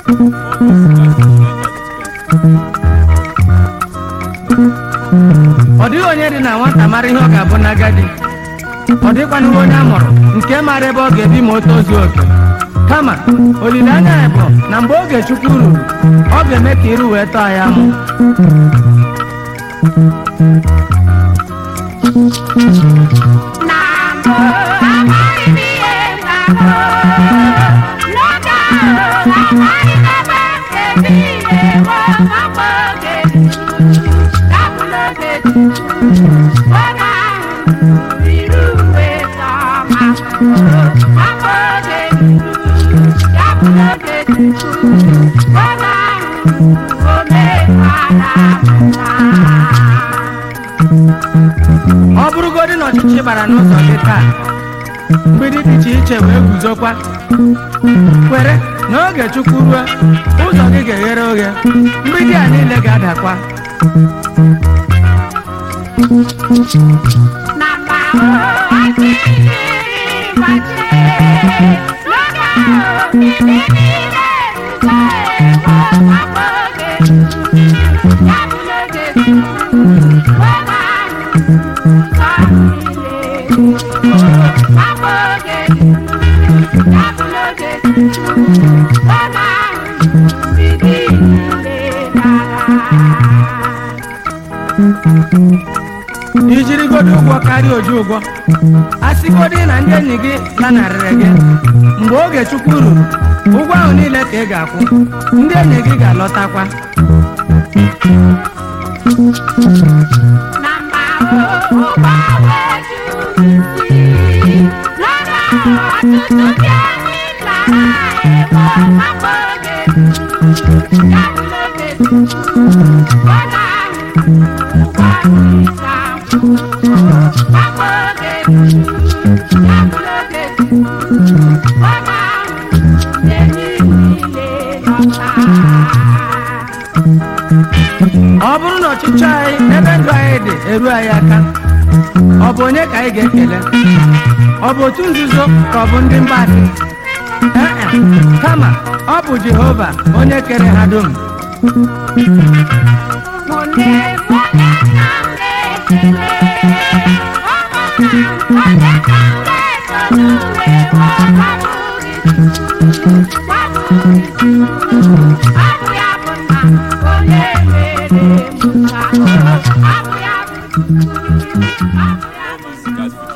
ọ dịghị onye dị na nwata mara ihe ọ ga-abụ n'agadi ọ dịkwanụghị onye a mụrụ nke mara ebe ọ ga-ebi ma o tozuo oke kama olileanya ya bụ na mgbe oge chukwu ruru ọ ga-eme ka iru wee tọọ ya mụ na mbụ amaghị m ihe na-abụ n'oge ahụ amaghị m ebe ebe ihe bụ ọgbọ oge gabụ n'oge oge ahụ riri uwe tọma ọgbọ oge gabụ n'oge oge ahụ omekwara mma ọ bụrụgodị na ọchịchị bara n'ụzọ gị taa mgbidi dị iche iche wee guzokwa kwere na oge chukwu ruo ụzọ gị ga-eghere oghe mgbidi a niile ga-adakwa na mba ahụ aka iri gbachie n'oge ahụ ndị niile rugo ewo ọgbọ oge ya bụ n'oge oge ahụ nsọ niile ọgbọ oge ya bụ n'oge oge ahụ mbibi niile gara ijirigodo ụgwọ karịa oju ụgwọ asịgodị na ndị enyi gị lanarịrị gị mgbe oge chukwu ruru ụgwọ ahụ niile ka ị ga-akwụ ndị enyi gị ga-alọtakwa na mba ụgbọ wee juru isi n'ọrụ ahụ ọtụtụ ndị enyi nna ha ebo akpa oge ya bụ n'oge ụgbọ ahụ ụgbọ ịsa akpa oge ya bụ n'oge ụgbọ ahụ enyi niile nọta ọ bụrụ na ọchịchị anyị ebe ndụ anyị dị eru anyị aka ọ bụ onye ka anyị ga-ekele ọ bụ otu nzuzo ka ọ bụ ndị mgbasị ee e, kama ọ bụ jehova onye kere ha dum Thank you. Music has